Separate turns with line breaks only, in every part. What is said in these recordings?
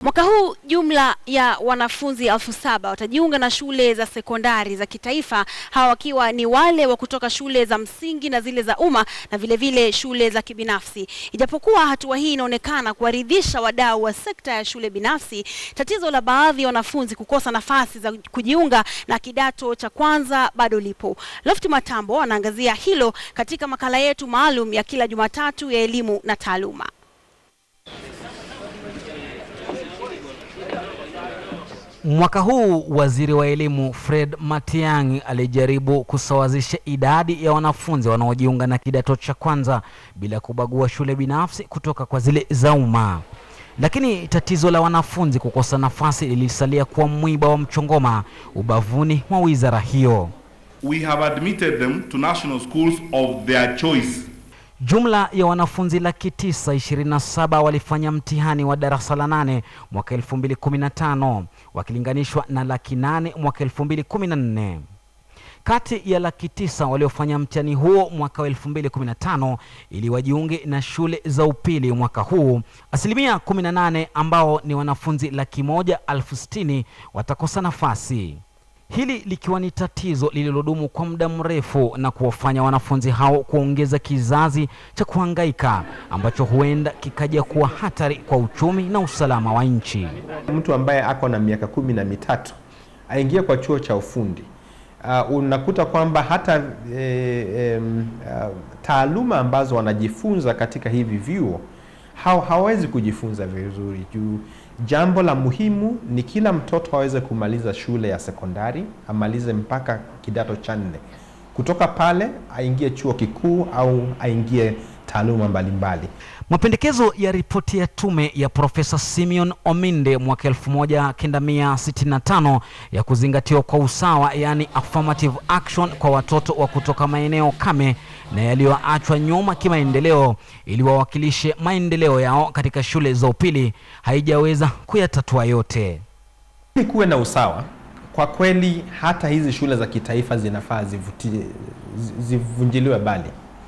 Mwaka huu jumla ya wanafunzi elfu saba watajiunga na shule za sekondari za kitaifa, hawa wakiwa ni wale wa kutoka shule za msingi na zile za umma na vile vile shule za kibinafsi. Ijapokuwa hatua hii inaonekana kuwaridhisha wadau wa sekta ya shule binafsi, tatizo la baadhi ya wanafunzi kukosa nafasi za kujiunga na kidato cha kwanza bado lipo. Lofty Matambo anaangazia hilo katika makala yetu maalum ya kila Jumatatu ya elimu na taaluma.
Mwaka huu waziri wa elimu Fred Matiang'i alijaribu kusawazisha idadi ya wanafunzi wanaojiunga na kidato cha kwanza bila kubagua shule binafsi kutoka kwa zile za umma. Lakini tatizo la wanafunzi kukosa nafasi lilisalia kuwa mwiba wa mchongoma ubavuni mwa wizara hiyo.
We have admitted them to national schools of their choice.
Jumla ya wanafunzi laki tisa ishirini na saba walifanya mtihani wa darasa la nane mwaka 2015 wakilinganishwa na laki nane mwaka 2014. Kati ya laki tisa waliofanya mtihani huo mwaka wa 2015 ili wajiunge na shule za upili mwaka huu, asilimia 18 ambao ni wanafunzi laki moja elfu sitini watakosa nafasi hili likiwa ni tatizo lililodumu kwa muda mrefu na kuwafanya wanafunzi hao kuongeza kizazi cha kuhangaika ambacho huenda kikaja kuwa hatari kwa uchumi na usalama wa nchi.
Mtu ambaye ako na miaka kumi na mitatu aingie kwa chuo cha ufundi uh, unakuta kwamba hata e, e, uh, taaluma ambazo wanajifunza katika hivi vyuo hawawezi kujifunza vizuri juu jambo la muhimu ni kila mtoto aweze kumaliza shule ya sekondari, amalize mpaka kidato cha nne. Kutoka pale aingie chuo kikuu au aingie taaluma mbalimbali.
Mapendekezo ya ripoti ya tume ya Profesa Simeon Ominde mwaka 1965 ya kuzingatiwa kwa usawa, yani affirmative action kwa watoto wa kutoka maeneo kame na yaliyoachwa nyuma kimaendeleo ili wawakilishe maendeleo yao katika shule za upili haijaweza kuyatatua yote.
Ili kuwe na usawa, kwa kweli hata hizi shule za kitaifa zinafaa zivunjiliwe bali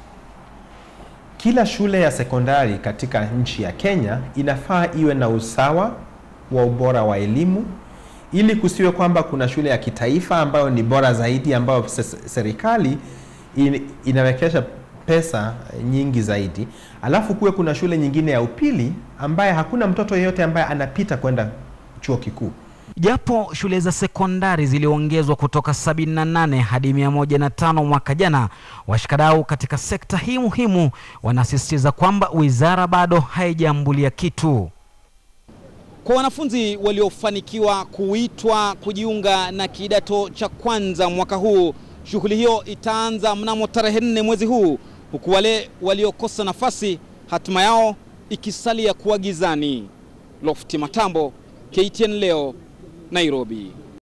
kila shule ya sekondari katika nchi ya Kenya inafaa iwe na usawa wa ubora wa elimu, ili kusiwe kwamba kuna shule ya kitaifa ambayo ni bora zaidi, ambayo serikali inawekesha pesa nyingi zaidi, alafu kuwe kuna shule nyingine ya upili ambaye hakuna mtoto yeyote ambaye anapita kwenda chuo kikuu.
Japo shule za sekondari ziliongezwa kutoka 78 hadi 105 mwaka jana, washikadau katika sekta hii muhimu wanasisitiza kwamba wizara bado haijaambulia kitu.
Kwa wanafunzi waliofanikiwa kuitwa kujiunga na kidato cha kwanza mwaka huu, shughuli hiyo itaanza mnamo tarehe nne mwezi huu, huku wale waliokosa nafasi hatima yao ikisalia kuwa gizani. Lofty Matambo, KTN leo, Nairobi.